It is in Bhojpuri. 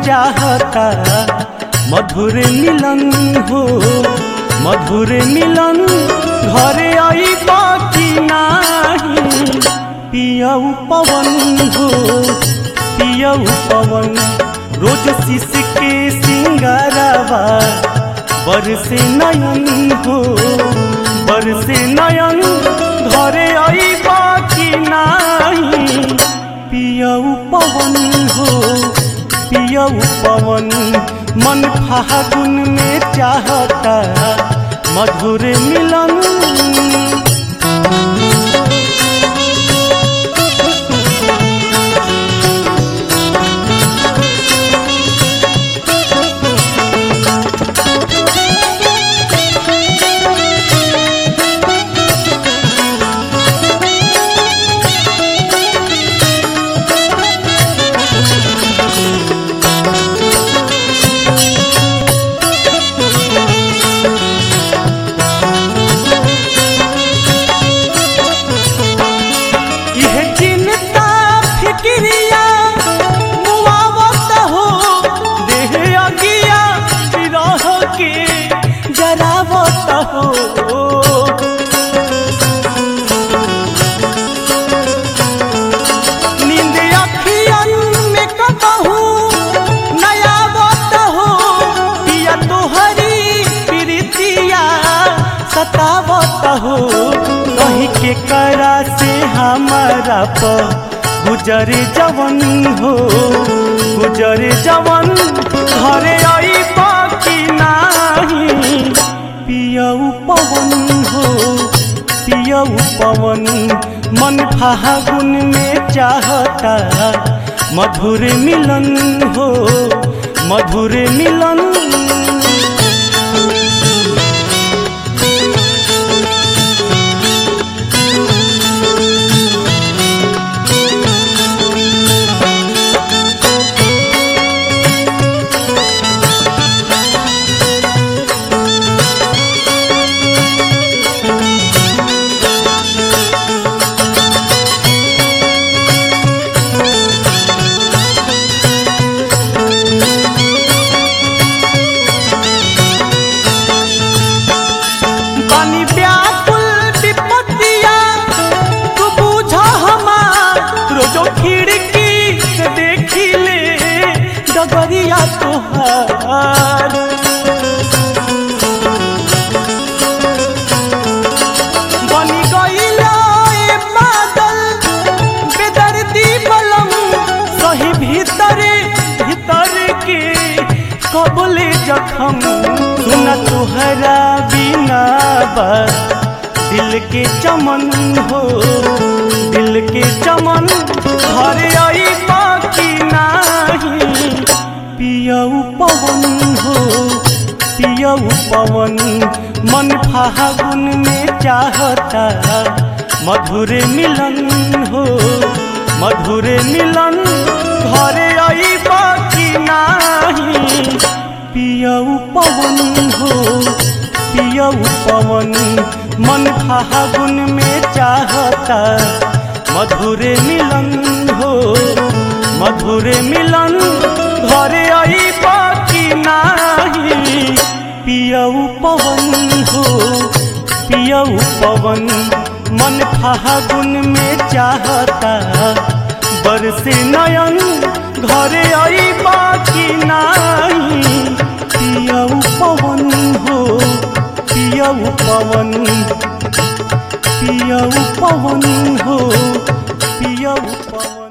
चाहता मधुर मिलन हो मधुर मिलन घरे आई बाकी नाही पियऊ पवन हो पियऊ पवन रोज शिश के सिंगारवा बरसे नयन हो बरसे नयन घरे आई बाकी नाही पियऊ पवन हो पियऊ पवन मन फागुन में चाहता मधुर मिलन यह चिंता फिक्रिया मुआवत हो देह अगिया विरह के जरावत हो नींद अखियन में कबहू नयावत हो पिया तोहरी प्रीतिया सतावत हो कही के करा से हमारा प गुजरे जवन हो गुजरे जवन घरे आई बाकी नाही पियऊ पवन हो पियऊ पवन मन फागुन में चाहता मधुर मिलन हो मधुर मिलन बानी व्याकुल विपत्तिया तू बूझ हमार रोजो खिड़की से देखी ले डगरिया तोहार बनी गईला ए बादल बेदर्दी बलम सही भीतरे भीतर के कबले जखम सुना तुहरा बिना बा दिल के चमन हो दिल के चमन घर आई बाकी नाही पियऊ पवन हो पियऊ पवन मन फागुन में चाहता मधुर मिलन हो मधुर मिलन घरे आई बाकी नाही पियऊ पवन हो पियऊ पवन मन फागुन में चाहता मधुर मिलन हो मधुर मिलन घरे आई बाकी नाही पियऊ पवन हो पियऊ पवन मन फागुन में चाहता बरसे नयन घरे आई बाकी नाही पियऊ पवन हो पियऊ पवन पियऊ पवन हो पियऊ पवन